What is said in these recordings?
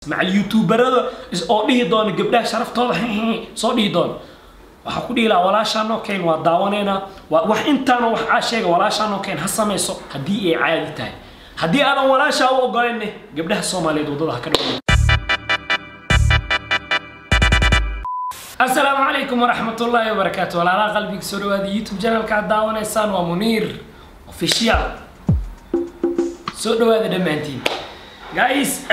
macal youtuberada oo dhihi doona gabdhaha sharaftooda soo dhihi doona waxaa ku dhihi lahaa walaashaanoo keen waa daawaneynaa waa wax intaana wax aa sheega walaashaanoo keen ha samayso haddii ay caadi tahay haddii aadan walaashaa u ogolayne gabdhaha soomaaliyeed waddada ha ka dhawa asalaamu calaykum waraxmat ullaahi wabarakaatu walaalaha qalbiga soo dhawaada youtube channelka aad daawanaysaan waa muniir official soo dhawaada dhammaantiin guys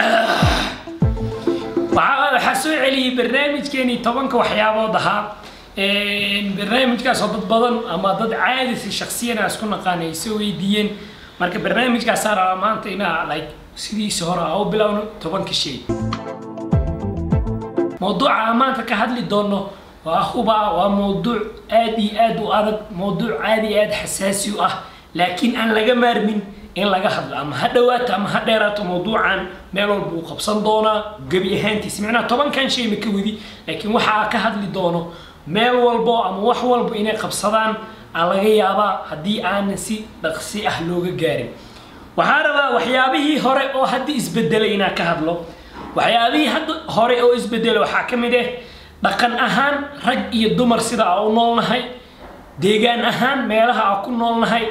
waxaa waxaa soo celiyey barnaamijkeenii tobanka waxyaabood ahaa barnaamijkaas oo dad badan ama dad caadi si shaksiyan aan isku naqaan ay soo weydiiyeen marka barnaamijkaasaa rabaa maanta inaa like sidiisa hore aa u bilowno tobanka shay mawduuca aan maanta ka hadli doono waa huba waa mawduuc aad iyo aad u adag mawduuc aad iyo aad xasaasi u ah laakiin aan laga maarmin in laga hadlo ama ha dhawaato ama ha dheeraato mawduucan meel walba uu qabsan doonaa gebi ahaantiisa micnaha tobankan shay ma ka wadi laakiin waxa ka hadli doono meel walbo ama wax walbo inay qabsadaan aa laga yaabaa haddii aanan si dhaqsi ah looga gaarin waxaa rabaa waxyaabihii hore oo hadda isbedelay inaan ka hadlo waxyaabihii hadda hore oo isbedelay waxaa ka mid ah dhaqan ahaan rag iyo dumar sida aa u noolnahay deegaan ahaan meelaha aa ku noolnahay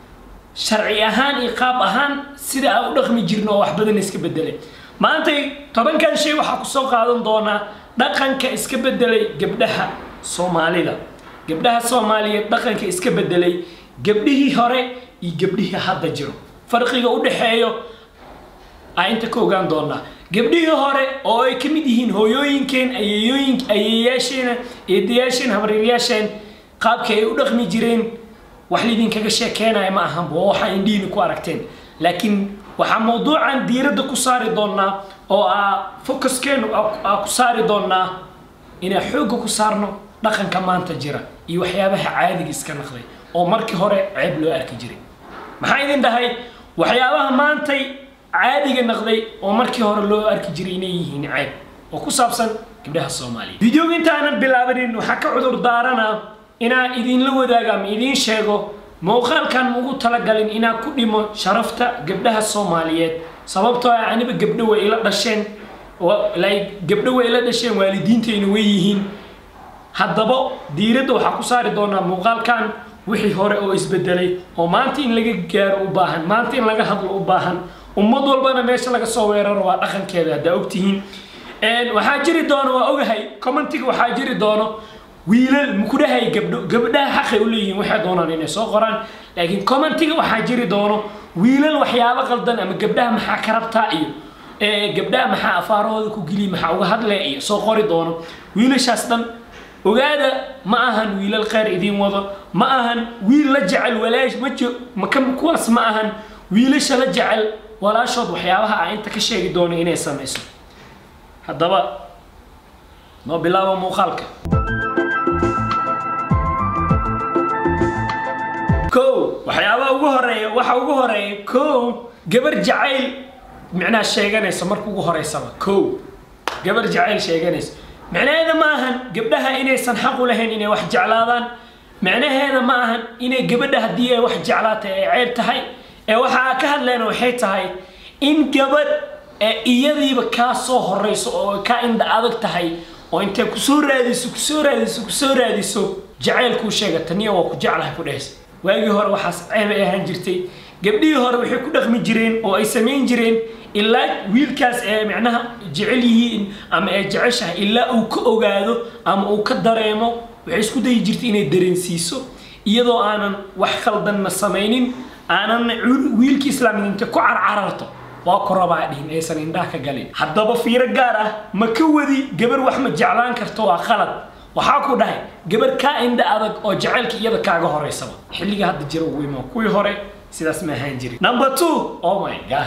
sharci ahaan iyo qaab ahaan sida aa u dhaqmi jirno oo wax badan iska bedelay maantay tobankan shay waxaa kusoo qaadan doonaa dhaqanka iska bedelay gabdhaha soomaalida gabdhaha soomaaliyeed dhaqanka iska bedelay gabdhihii hore iyo gabdhihii hadda jiro farqiga u dhexeeyo aa inta ka ogaan doonaa gabdhihii hore oo ay ka mid yihiin hooyooyinkeen ayeeyooyin ayeeyaasheena eedayaasheen habaryayaasheen qaabkii ay u dhaqmi jireen wax lidinkaga sheekeenaya ma ahanba oo waxaa indhihiina ku aragteen laakiin waxaa mawduucan diiradda ku saari doonaa oo aa focuskeenu aa ku saari doonaa inaan xoogga ku saarno dhaqanka maanta jira iyo waxyaabaha caadiga iska naqday oo markii hore ceeb loo arki jiray maxaa idin dhahay waxyaabaha maantay caadiga naqday oo markii hore loo arki jiray inay yihiin ceeb oo ku saabsan gabdhaha soomaaliya videoga intaanan bilaabanin waxaa ka cudur daaranaa inaan idinla wadaago ama idiin sheego muuqaalkan ugu talagalin inaan ku dhimo sharafta gabdhaha soomaaliyeed sababtoo ah aniba gabdho way ila dhasheen like gabdho way ila dhasheen waalidiintayna way yihiin haddaba diiradda waxaa ku saari doonaa muuqaalkan wixii hore oo isbedelay oo maanta in laga gaaro u baahan maanta in laga hadlo u baahan ummad walbana meesha laga soo weeraro waa dhaqankeeda haddaa ogtihiin waxaa jiri doono waa ogahay commentiga waxaa jiri doono wiilal maku dhahay gabdho gabdhaha xaqay u leeyihiin waxay doonaan inay soo qoraan laakiin commentiga waxaa jiri doono wiilal waxyaabo qaldan ama gabdhaha maxaa ka rabtaa iyo gabdhaha maxaa afaarahooda ku geliya maxaa uga hadlaya iyo soo qori doono wiilashaas dhan ogaada ma ahan wiilal kheyr idiin wado ma ahan wiil la jecel walaash ma jo maka kuwaas ma ahan wiilasha la jecel walaashood waxyaabaha aa inta ka sheegi doono inay samayso haddaba noo bilaabo muuqaalka kow waxyaabaha ugu horeeya waxa ugu horeeya kow gabar jacayl micnaha sheeganaysa marka ugu horeysaba kow gabar jacayl sheeganaysa micnaheeda ma ahan gabdhaha inaysan xaq u lahayn inay wax jeclaadaan micnaheeda ma ahan inay gabadha haddii ay wax jeclaatay ay ceeb tahay ee waxaa ka hadleen waxay tahay in gabadh ee iyadiiba kaa soo horeyso oo ka indha adag tahay oo intay kusoo raadiso kusoo raadiso kusoo raadiso jacaylkuu sheega taniya waa ku jeclahay ku dhehaysa waagii hore waxaas ceeb ay ahaan jirtay gabdhihii hore waxay ku dhaqmi jireen oo ay samayn jireen ilaa wiilkaas ee micnaha jecel yihiin ama ay jeceshahay ilaa uu ka ogaado ama uu ka dareemo waxay isku dayi jirtay inay dareensiiso iyadoo aanan wax khaldanna samaynin aanan wiilkii islaamid inta ku carcararto waa ku rabaa dhihin aysan indhaha ka galin haddaba fiiro gaar ah ma ka wadi gabar wax ma jeclaan karto waa khalad waxaa ku dhahay gabar kaa indha adag oo jacaylka iyada kaaga horeysaba xilliga hadda jira ugu imaa kuwii hore sidaas ma ahaan jirin number two oh my god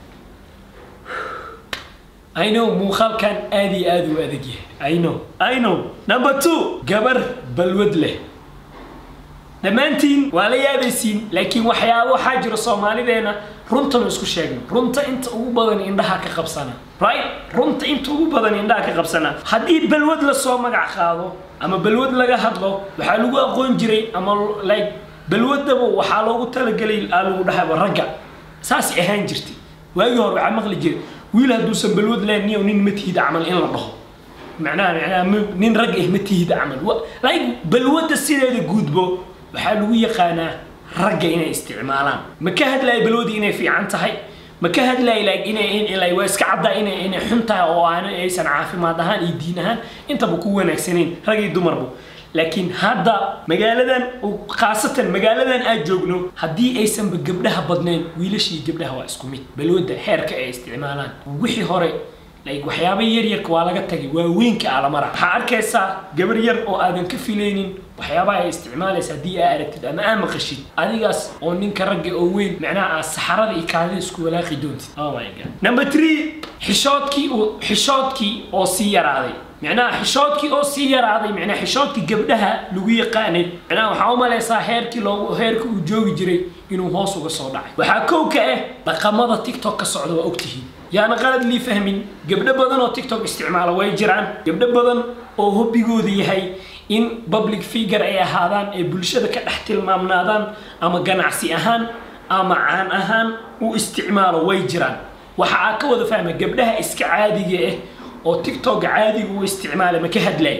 I know muuqaalkan aad iyo aad u adag yahay I know I know number two gabar balwad leh dhammaantiin waa la yaabaysiin laakiin waxyaabo waxaa jira soomaalideena runtanu isku sheegno runta inta ugu badan indhaha ka qabsana right runta inta ugu badan indhaha ka qabsana haddii balwad lasoo magac qaado ama balwad laga hadlo waxaa lagu aqoon jiray ama like balwadaba waxaa loogu talagelay aa lagu dhahaba ragga saasay ahaan jirtay waagii hore waxaa maqli jiray wiil hadduusan balwad leen niyo nin ma tihid camal in la dhaho macnaha macnaha m- nin rag ah ma tihid camal Wa- like balwadda sideeda guudbo waxaa lagu yaqaanaa ragga inay isticmaalaan ma ka hadlayo balwadda inay fiican tahay ma ka hadlayo like inay in like waa iska caddaa inay inay xun tahay oo aan aysan caafimaad ahaan iyo diin ahaan intaba ku wanaagsanayn rag iyo dumarba laakiin hadda magaaladan oo khaasatan magaaladan aad joogno haddii aysanba gabdhaha badnayn wiilasha iyo gabdhaha waa isku mid balwadda xeerka ay isticmaalaan wixii hore like waxyaaba yaryarka waa laga tagay waaweynka alamara waxaa arkaysaa gabar yar oo aadan ka filaynin waxyaabaha ay isticmaalaysa haddii aa aragtid ama aa maqashid adigaas oo ninka ragga oo weyn macnaha aad saxarada iyo kaadida isku walaaqi doontid oh my god number three xishoodkii oo xishoodkii oo sii yaraaday macnaha xishoodkii oo sii yaraaday macnaha xishoodkii gabdhaha lagu yaqaanay macnaha waxaa u malaysaa heerkii loogu heerkii uu joogi jiray inuu hoos uga soo dhacay waxaa kow ka ah dhaqamada tiktok ka socda waa ogtihiin yaana qalad lii fahmin gabdho badan oo tiktok isticmaala way jiraan gabdho badan oo hobbigooda yahay in public figure ay ahaadaan ee bulshada ka dhex tilmaamnaadaan ama ganacsi ahaan ama caan ahaan u isticmaalo way jiraan waxa aa ka wada fahma gabdhaha iska caadiga ah oo tiktoka caadiga u isticmaala ma ka hadlay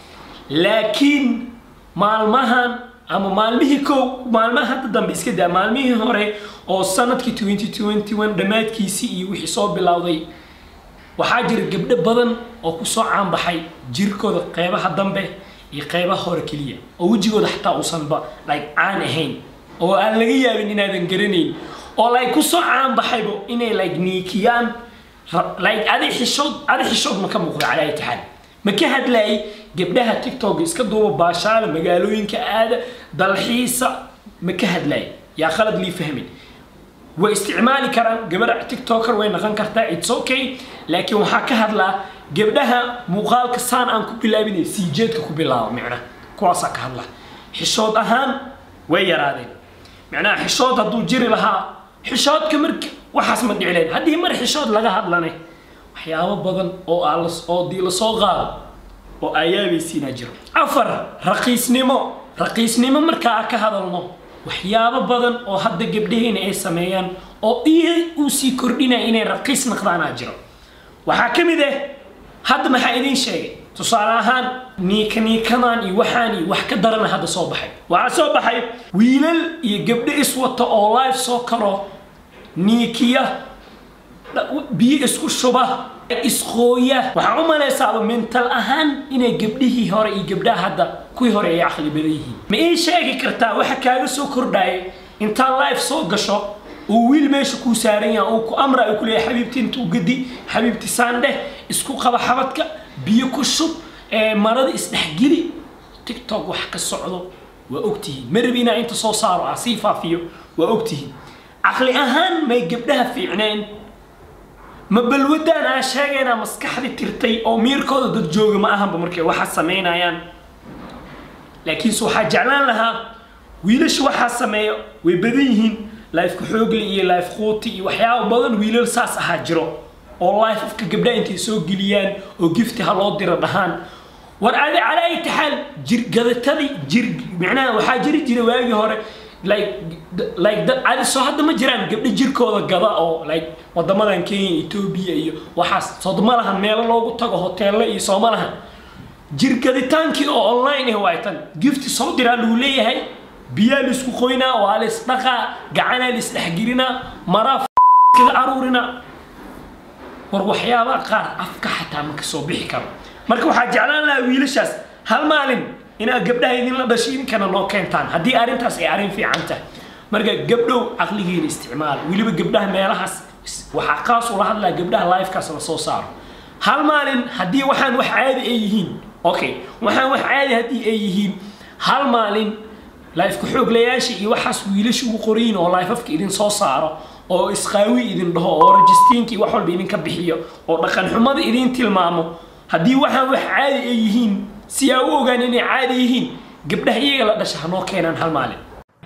laakiin maalmahan ama maalmihii kow maalmaha hadda dambe iska daa maalmihii hore oo sanadkii 2021 dhammaadkiisii iyo wixii soo bilowday waxaa jira gabdho badan oo kusoo caanbaxay jirkooda qeybaha dambe iyo qeybaha hore keliya oo wejigooda xataa uusanba like caan ahayn oo aan laga yaabin inaadan garanayn oo like kusoo caanbaxaybo inay like niikiyaan ra- like adi xishood adi xishood ma ka muuqda calaa itixaad ma ka hadlayay gabdhaha tiktok iska duuba baashaala magaalooyinka aada dalxiisa ma ka hadlayay yaa khalad lii fahmin way isticmaali karaan gabar tiktoker way noqon kartaa it's okay laakiin waxaa ka hadlaa gabdhaha muuqaalka saan aan ku bilaabinay sii jeedka ku bilaabo micna kuwaasaa ka hadla xishood ahaan way yaraadeen macnaha xishood hadduu jiri lahaa xishoodka marka waxaas ma dhici lahayn haddii mar xishood laga hadlanay waxyaabo badan oo aa las- oo dii lasoo qaado oo aayaabaysiinaa jiro afar raqiisnimo raqiisnimo markaa ka hadalno waxyaabo badan oo hadda gabdhaheena ay sameeyaan oo iyo uu sii kordhinaya inay raqiis noqdaanaa jiro waxaa ka mid ah hadda maxaa idiin sheegay tusaale ahaan niika niikadan iyo waxaan iyo wax ka darana hadda soo baxay waxaa soo baxay wiilal iyo gabdho iswata oo live soo karo niikiya biyo isku shuba isqooya waxaa u malaysaaba mental ahaan inay gabdhihii hore iyo gabdhaha hadda kuwii hore ay caqli badan yihiin ma ii sheegi kartaa waxa kaaga soo kordhaya intaa live soo gasho uu wiil meesha kuu saaran yahay uu ku amra uu ku leeyahay xabiibti intuu gadi xabiibti saandheh isku qaba xabadka biyo ku shub ee marada isdhexgeli tiktok wax ka socdo waa ogtihiin ma rabi inaa inta soo saaro ah sii faafiyo waa ogtihiin caqli ahaan may gabdhaha fiicneen ma balwadaan aan sheegaynaa maskaxdi tirtay oo miirkooda dad jooga ma ahanba markay waxa samaynayaan laakiinse waxaa jeclaan lahaa wiilasha waxaa sameeya way badan yihiin lifeka xoogle iyo life quuti iyo waxyaaba badan wiilal saas ahaa jiro oo life afka gabdhaha intay soo geliyaan oo gifti ha loo diro dhahaan war adi calaa ay taxaal jir gadatadii jir micnaha waxaa jiri jira waagii hore like like dad adi soo hadda ma jiraan gabdho jirkooda gada oo like wadamadan kenya etoobiya iyo waxaas soodma lahan meelo loogu tago hoteello iyo sooma lahan jir gaditaankii oo online ah waay tan gifti soo diraa lagu leeyahay biyaa laisku qoynaa waa la isdhaqaa gacanaa la isdhexgelinaa maraa kaga aruurinaa war waxyaabaha qaar afka xataa ma kasoo bixi karo marka waxaa jeclaan lahaa wiilashaas hal maalin inaad gabdhaha idinla dhashay idinkana noo keentaan haddii arrintaas ay arrin fiican tahay marka gabdhow caqligiina isticmaal weliba gabdhaha meelahaas waxaa qaas ula hadlaa gabdhaha lifekaas la soo saaro hal maalin haddii waxaan wax caadi ay yihiin okay waxaan wax caadi haddii ay yihiin hal maalin lifeka xooglayaasha iyo waxaas wiilasha ugu qorayin oo lifeafka idin soo saaro oo isqaawi idin dhaho oo rajistiinka iyo wax walba idinka bixiyo oo dhaqan xumada idin tilmaamo haddii waxaan wax caadi ay yihiin si aa u ogaan inay caadi yihiin gabdhaha iyaga la dhasha hanoo keenaan hal maalin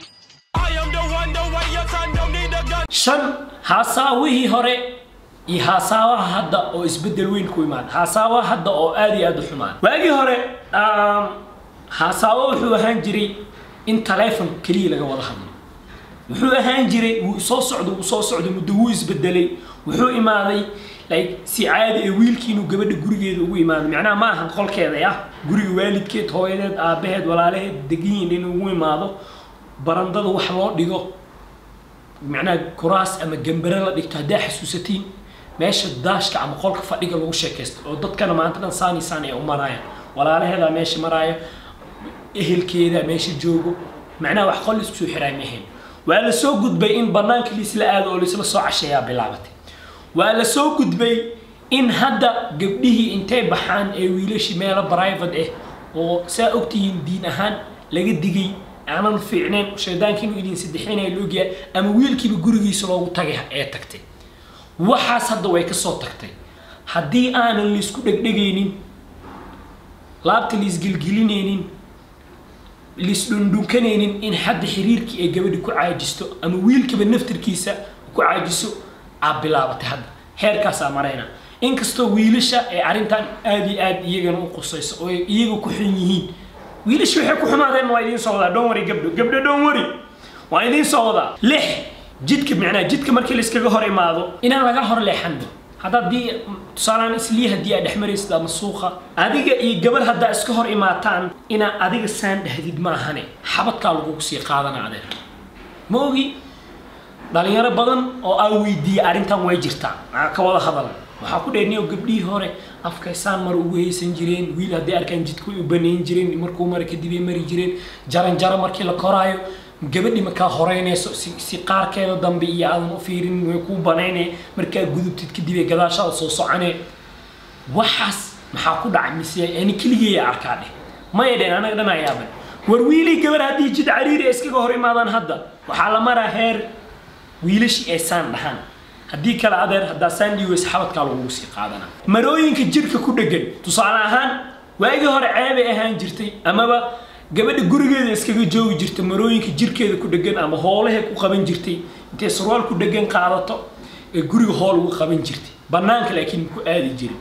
I am the one, the way your son don't need a gun. shan haasaawihii hore iyo haasaawaha hadda oo isbedel weyn ku imaada haasaawaha hadda oo aad iyo aad u xumaan waagii hore um, haasaawo wuxuu ahaan jiray in taleefon keliya laga wada hadlo wuxuu ahaan jiray wuu soo socdo wuu soo socdo muddo wuu isbedelay wuxuu imaaday like si caadi ee wiilkii inuu gabadha gurigeeda ugu imaado macnaha ma ahan qolkeeda ah guriga waalidkeed hooyadeed aabaheed walaalaheed deganyihin inuu ugu imaado barandada wax loo dhigo macnaha kuraas ama gambare la dhigto haddaa xasuusatiin meesha daashka ama qolka fadhiga lagu sheekaysto oo dadkana maanta dhan saani saani ay u maraayaan walaalaheedaa meesha maraaya ehelkeeda meesha joogo macnaha wax qol isku soo xiraay mahayn waa la soo gudbay in banaanka laisla aado oo laisla soo casheeyaa bilaabatay waa la soo gudbay in hadda gabdhihii intay baxaan ee wiilashii meelo private ah oo saa ogtihiin diin ahaan laga digay aanan fiicnayn shaydaanka inuu idin saddexinaya loogyahay ama wiilkiiba gurigiisa loogu tagay ee tagtay waxaas hadda way ka soo tagtay haddii aanan laisku dhegdhegaynin laabta laisgelgelinaynin laisdhundhunkanaynin in hadda xiriirkii ay gabadhi ku caajisto ama wiilkiiba naftirkiisa ku caajiso aa bilaabatay hadda heerkaasaa marayna inkastoo wiilasha ee arrintan aad iyo aad iyagana u qusayso oo ay iyaga ku xun yihiin wiilasha waxay ku xumaadeen waa idiin soo wadaa dhoon wari gabdho gabdho dhoon wari waa idiin soo wadaa lix jidka macnaa jidka markii layskaga hor imaado inaan laga hor leexanba hadda haddii tusaalaan islii haddii aad dhex maraysid ama suuqa adiga iyo gabar haddaa iska hor imaataan inaa adiga saan dhahdid ma ahane xabadkaa lagugu sii qaadana adeer ma ogi dhalinyaro badan oo aa weydiiyey arrintan way jirtaa maxaa ka wada hadal waxaa ku dheerniyo gabdhihii hore afkaysaan mar ugu haysan jireen wiil hadday arkaan jidka way u banayn jireen markuu mara kadib ay mari jireen jaran jaro markii la koraayo gabadhi markaa horeynayso si, si qaarkeeda dambe iyo aadan u fiirin way kuu banaynay markaa gudubtid kadib ay gadaashaada soo soconee waxaas maxaa ku dhacay mise ani keligeeya arkaa dheh maya dheen anaga dhan ayaaban war wiilii gabar haddii jid cariiri ay iskaga hor imaadaan hadda waxaa la maraa heer wiilashii ay saan dhahaan haddii kale adeer haddaa saan dhiiweys xabadkaa lagugu sii qaadana marooyinka jirka ku dhegan tusaale ahaan waagii hore ceebay ahaan jirtay amaba gabadha gurigeeda iskaga joogi jirta marooyinka jirkeeda ku dhegan ama hoolahay ku qaban jirtay intay surwaal ku dhegan qaadato ee guriga hool ugu qaban jirtay banaanka laakiin ku aadi jirin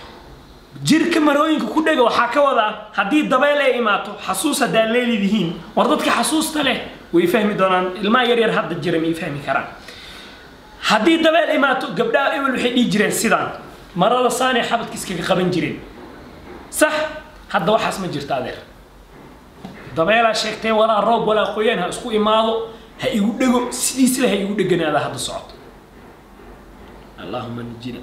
jirka marooyinka ku dhega waxaa ka wadaa haddii dabeel ay imaato xasuus haddaa leelidihiin war dadka xasuusta leh way fahmi doonaan ilmaha yaryar hadda jira may fahmi karaan haddii dabeel imaato gabdhaha ebel waxay dhihi jireen sidaan marada saanay xabadka iskaga qaban jireen sax hadda waxaas ma jirto adeer dabeelaa sheegtay walaa roob walaa qoyaan ha isku imaado ha igu dhego sidiisle ha igu dheganaada hadda socoto allahuma najina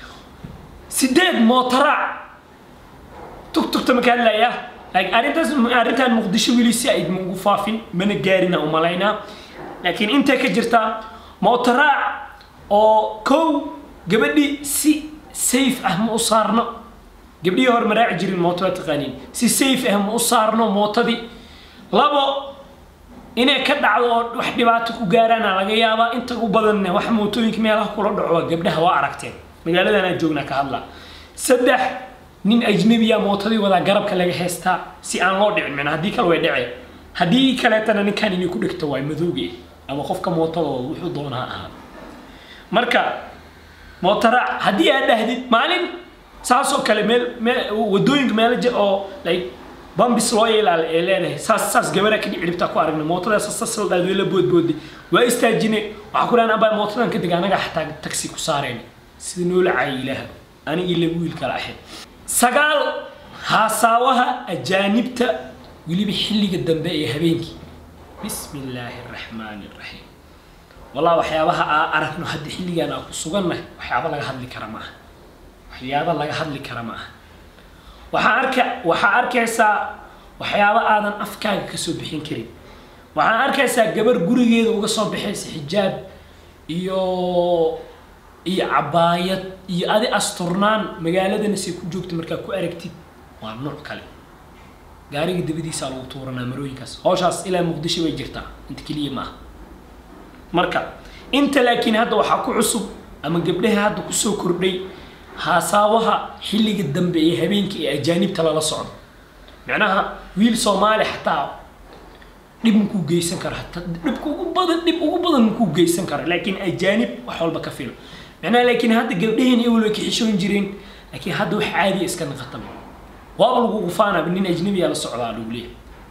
sideed mootaraac tugtugta ma ka hadlayaa laakiin arrintaas arrintan muqdisho weli si ayd ma ugu faafin mana gaarina u malaynaa laakiin intay ka jirtaa mootaraac oo kow gabadhi si safe ah ma u saarno gabdhihii hore ma raaci jirin mooto waa taqaaniin si safe ah ma u saarno mootadii labo inay ka dhacdo oo wax dhibaato ku gaaraana laga yaabaa inta u badanne wax mootooyinka meelaha kula dhaco waa gabdhaha waa aragteen magaaladan aan joognaa ka hadlaa saddex nin ajnabiya mootadii wadaa garabka laga heystaa si aan loo dhicin macnaa haddii kale way dhaceen haddii kaleetana ninkan inay ku dhigto waa madowge ama qofka mootadooda wuxuu doonaa ahaado marka mootaraac haddii aad dhahdid maalin saasoo kale meel meel wadooyinka meelo je oo like bambis loo yeelaal ee leedahay saas saas gabadha kadhib ciribtaa ku aragna mootadaas sas la dhaad la boodboodi waa istaajine waxaa ku dhahan abaa mootadan kadib anaga xataa taxi ku saareen sida noola caayi ilaaha anigii laba wiil kala ahayd sagaal haasaawaha ajaanibta weliba xilliga dambe ee habeenkii bismi illaahi araxmaani araxiim wallah waxyaabaha aa aragno hadda xilligaan aa ku sugannahay waxyaaba laga hadli kara maaha waxyaaba laga hadli kara maaha waxaa arka waxaa arkaysaa waxyaaba aadan afkaaga kasoo bixin karin waxaa arkaysaa gabar gurigeeda uga soo baxaysa xijaab iyo iyo cabaayad iyo adi asturnaan magaaladana say ku joogta markaa ku aragtid waa nuuc kale gaariga dabadiisaa lagu tuuranaa marooyinkaas hawshaas ilaa muqdisho bay jirtaa inta keliya maaha marka inta laakiin hadda waxaa ku cusub ama gabdhaha hadda kusoo kordhay haasaawaha xilliga dambe ee habeenka ee ajaanibta lala socdo macnaha wiil soomaali xataa dhib makuu geysan karo hataa dhibka ugu badan dhib ugu badan makuu geysan karo laakiin ajaanib wax walba ka filo macnaha laakiin hadda gabdhaheen ewel way ka xishoon jireen laakiin hadda wax caadiya iska naqataba waaba lagu gufaanaba nin ajnabiyaa la socdaa lagu leeyahay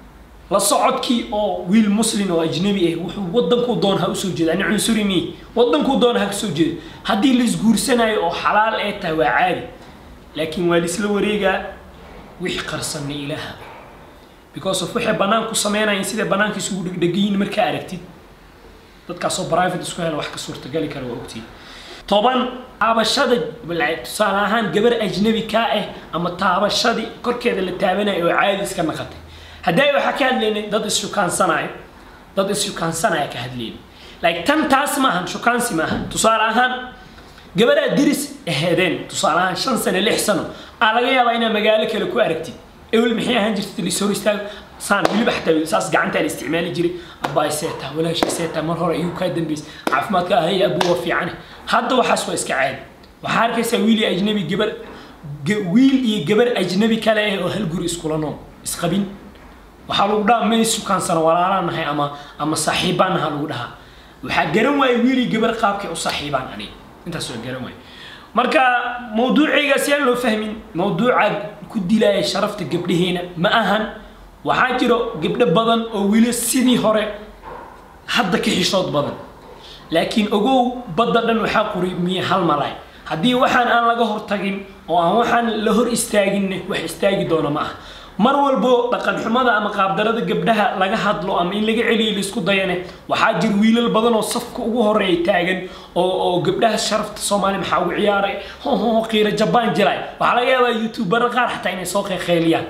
la socodkii oo wiil muslim oo ajnabi ah wuxuu wadankuu doon ha usoo jeeda ani cunsuri mi wadankuu doon ha kasoo jeedo haddii laisguursanayo oo xalaal ee tahay waa caadi laakiin waa laisla wareegaa wixii qarsanna ilaaha because of waxay banaanku sameynayeen siday banaanka isugu dhegdhegayiin markaa aragtid dadkaasoo private isku hela wax ka suurtagali kara waa ogtiin toban taabashada tusaale ahaan gabar ajnabi kaa ah ama taabashadii korkeeda la taabanayo oo caadi iska naqatay haddii waxaa ka hadlaynay dad is-shukaansanayo dad is-shukaansanaya ka hadlaynay like tan taas maahan shukaansi maahan tusaale ahaan gabaraa diris aheedeen tusaale ahaan shan sano lix sano aa laga yaabaa inaa magaalo kale ku aragtid ewel maxay ahaan jirtay lis hor istaago saan weliba xataa saas gacantaa la isticmaali jiray abbaay seetaa walaashay seetaa mar hore ayuu kaa dambeysay caafimaadka ahaya abuu waa fiicane hadda waxaas waa iska caadi waxaa arkaysaa wiil iyo ajnabi gabar wiil iyo gabar ajnabi kale ah oo hal guri iskula nool isqabin waxaa lagu dhahaa ma isukaansano walaalaan nahay ama ama saaxiibaan naha lagu dhahaa waxaa garan waaya wiil iyo gabar qaabkay u saaxiibaan aniga intaas waa garan waaya marka mawduucaygaas yaan loo fahmin mawduuca ku dilaya sharafta gabdhaheena ma ahan waxaa jiro gabdho badan oo weli sidii hore hadda ka xishood badan laakiin ogow badda dhan waxaa qurimiye hal malay haddii waxaan aan laga hortagin oo aan waxaan la hor istaaginne wax istaagi doona ma aha mar walbo dhaqan xumada ama qaabdarada gabdhaha laga hadlo ama in laga celiyo laisku dayane waxaa jira wiilal badan oo safka ugu horeeya taagan oo oo gabdhaha sharafta soomaaliya maxaa ugu ciyaaray hoho qiiro jabaan jiray waxaa laga yaabaa youtubero qaar xataa inay soo qeyliyaan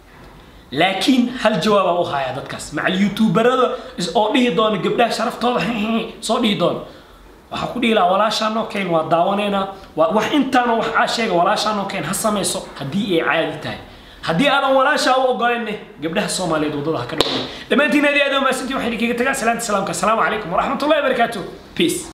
laakiin hal jawaabaa u haya dadkaas macal youtuberada oo dhihi doona gabdhaha sharaftooda soo dhihi doona waxaa ku dhihi lahaa walaashaanoo keen waa daawaneynaa waa wax intaana wax aa sheega walaashaanoo keen ha samayso haddii ay caadi tahay haddii aadan walaashaa u ogolayne gabdhaha soomaaliyeed waddada ha ka dhaway dhammaantiin aad iyo aad u mahadsantiin waxaan idinkaga tagaa salaanta salaamka asalaamu calaykum waraxmatullahi wabarakaatu peace